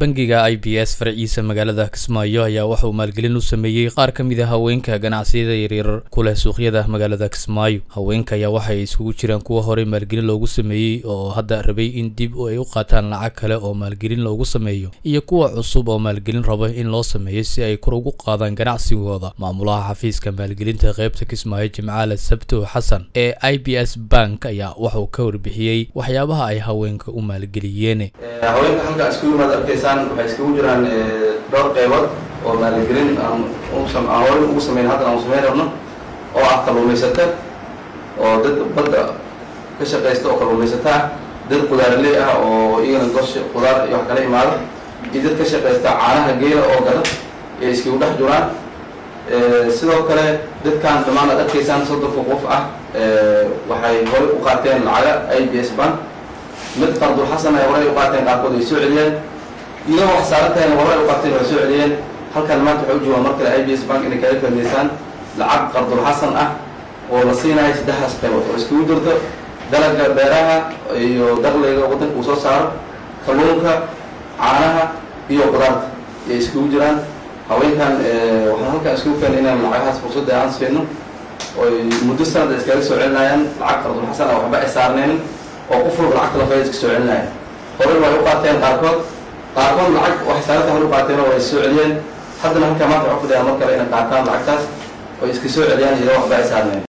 bangiga i b s farciisa magaalada kismaayo ayaa waxa uu maalgelin u sameeyey qaar ka mid a haweenka ganacsiyada yaryar ku leh suuqyada magaalada kismaayo haweenka ayaa waxay isugu jiraan kuwa horey maalgelin loogu sameeyey oo hadda rabay in dib ay u qaataan lacag kale oo maalgelin loogu sameeyo iyo kuwa cusub oo maalgelin raba in loo sameeyo si ay kor ugu qaadaan ganacsigooda maamulaha xafiiska maalgelinta qaybta kismaayo jimcaale sabto xasan ee i b s bank ayaa waxauu ka warbixiyey waxyaabaha ay haweenka u maalgeliyeen haweenka halkaa isku yimaad arkaysaan waxay iskugu jiraan dhowr qaybood oo maalgelin aan aan horay ugu sameyn haddana aan sameyn rabno oo ah kalluumaysata oo dad badda ka shaqaysta oo kalluumaysata ah dad qudaarley ah oo iyagana gosh qudaar iyo wax kala imaada iyo dad ka shaqaysta caanaha geela oo gada ee iskugu dhex jiraan sidoo kale dadkan dhammaan aad arkaysaan soddonka qof ah waxay horay u qaateen lacaga i b s bank mid qardul xasan ay horay u qaateen qaarkood ay soo celiyeen iyagoo wax saaran tahayna horay u qaateen way soo celiyeen halkan maanta waxay u joogaan mar kale i b s bank inay kaga faa'idaysaan lacag qardul xasan ah oo la siinayo saddexdaas qaybood oo iskugu jirto dalagga beeraha iyo dakhliga waddanka uu soo saaro kalluunka caanaha iyo qudaarta ayay iskugu jiraan haweenkan waxaan halkan iskugu keenay inaan lacagahaas fursadda aan siino oy muddo sanad iskaga soo celinayaan lacag qardul xasan ah waxba ay saarneen oo qof walba lacagta lafayda iska soo celinaya horey way u qaateen qaarkood qaarkood lacag waxay saaranta hore u qaateen oo way soo celiyeen haddana halkaa maanta waxu fadhiyaan mar kale inay qaataan lacagtaas oy iska soo celiyaan iyadoo waxba ay saarneen